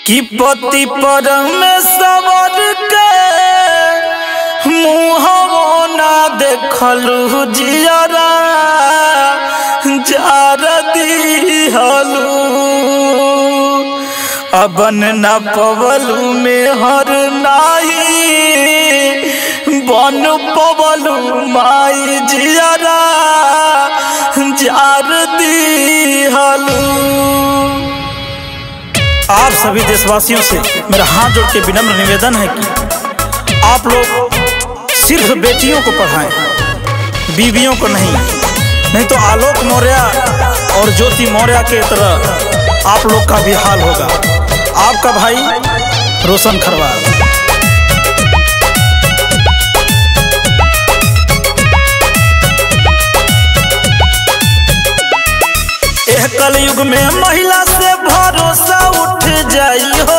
कि पति परमेश्वर के मुहवो ना देखलू जियरा जार दिहलू अबन न पवलू में हर नाही बन पवलू माई जियरा जार दिहलू आप सभी देशवासियों से मेरा हाथ जोड़ के विनम्र निवेदन है कि आप लोग सिर्फ बेटियों को पढ़ाएं बीवियों को नहीं नहीं तो आलोक मौर्य और ज्योति मौर्य के तरह आप लोग का भी हाल होगा आपका भाई रोशन खरवाल एह कलयुग में महिला से भरोसा उठ जाई हो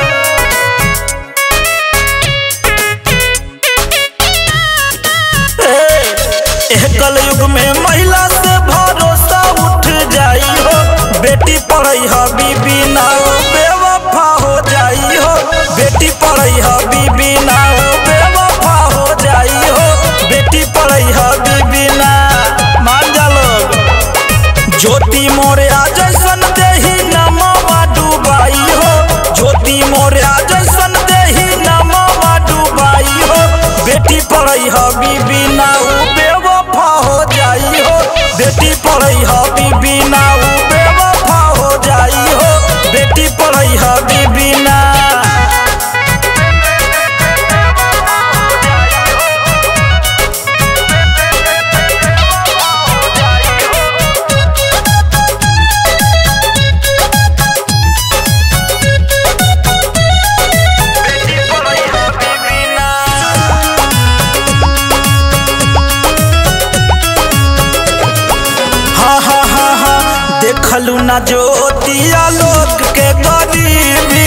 ए, एह कलयुग में महिला से भरोसा उठ जाई हो बेटी पढ़ई ह बीबी ना हो बेवफा हो जाई हो बेटी पढ़ई ह बीबी ना हो बेवफा हो जाई हो बेटी पढ़ई ह बीबी ना मान जा लोग ज्योति मोर्या जैसन देही नमवा डुबाई हो ज्योति मोर्या जैसन देही नमवा डुबाई हो बेटी पढ़ई ह बीबी ना उ बेवफा हो जाई हो बेटी पढ़ई ह बीबी ना उ बेवफा हो जाई हो बेटी पढ़ई ह बीबी ना हा हा हा हा देखलू ना ज्योतिया लोक के गरीबी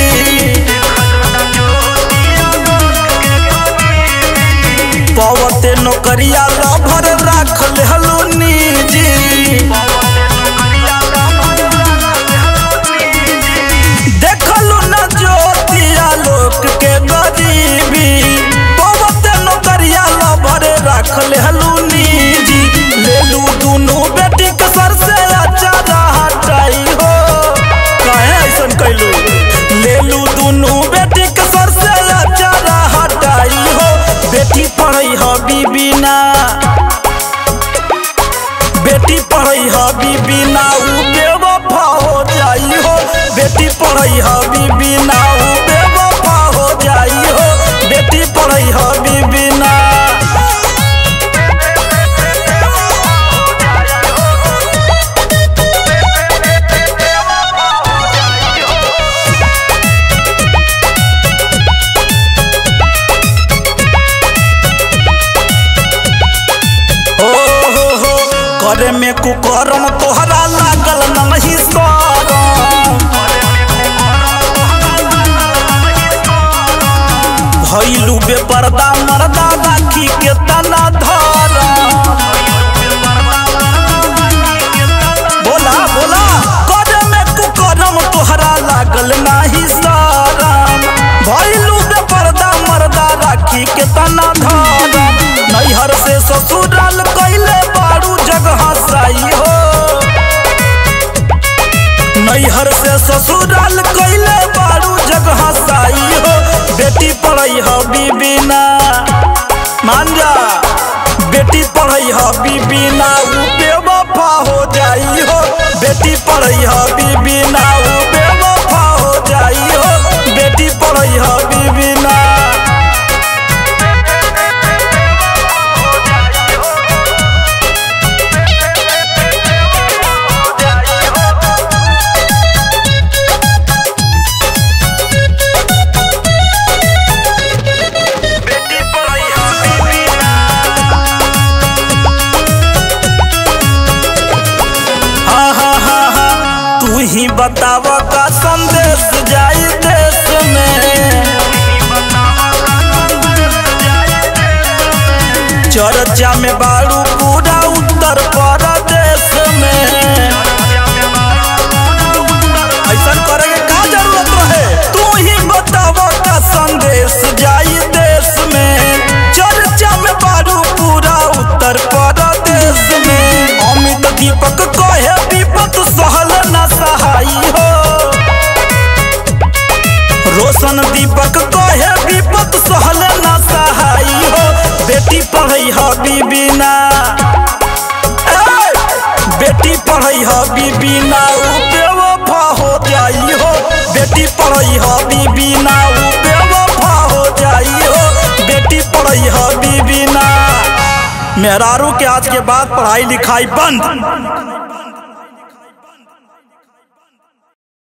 पवते नौकरिया लभर राखल हलू निजी देखलू ना ज्योतिया लोक के गरीबी पवते नौकरिया लभर राखल हलू निजी लेलू दुनू बेटी के सर से अचारा हटाई हो काहे ऐसन कैलू लेलू दुनू बेटी के सर से अचारा हटाई हो बेटी पढ़ई ह बीबी ना बेटी पढ़ई ह बीबी ना उ बेवफा हो जाई हो बेटी पढ़ई ह बीबी ना उ बेवफा हो जाई हो बेटी पढ़ई ह बीबी ना हो हो हो करे में कुकरम तोहरा लागल नहीं सरम भैलू बेपर्दा मर्दा राखी के तना धर बोला बोला करे में कुकरम तोहरा लागल नाही सरम भैलू बेपर्दा मर्दा राखी के तना धर नैहर से ससुराल कैले बारू जगह साई हो नैहर से ससुराल कैले बारू जगह साई हो बेटी पढ़ई ह बीबी ना मान जा बेटी पढ़ई ह बीबी ना उ बेवफा हो जाई हो बेटी पढ़ई ह बीबी ना उ बेवफा हो जाई हो बेटी पढ़ई ह बीबी ना हा हा हा हा तू ही बताव का संदेश जाई देश में चर्चा में बारू पूरा उत्तर प्रदेश में ऐसा करे के का जरूरत रहे तू दीपक कहे विपत सहल न सहाई हो रोशन दीपक कहे विपत सहल न सहाई हो बेटी पढ़ै ह बीबी ना ए, बेटी पढ़ै ह बीबी ना उ बेवफा हो जाई हो बेटी पढ़ै ह बीबी ना उ बेवफा हो जाई हो बेटी पढ़ै ह बीबी ना मेहरारू के आज के बाद पढ़ाई लिखाई बंद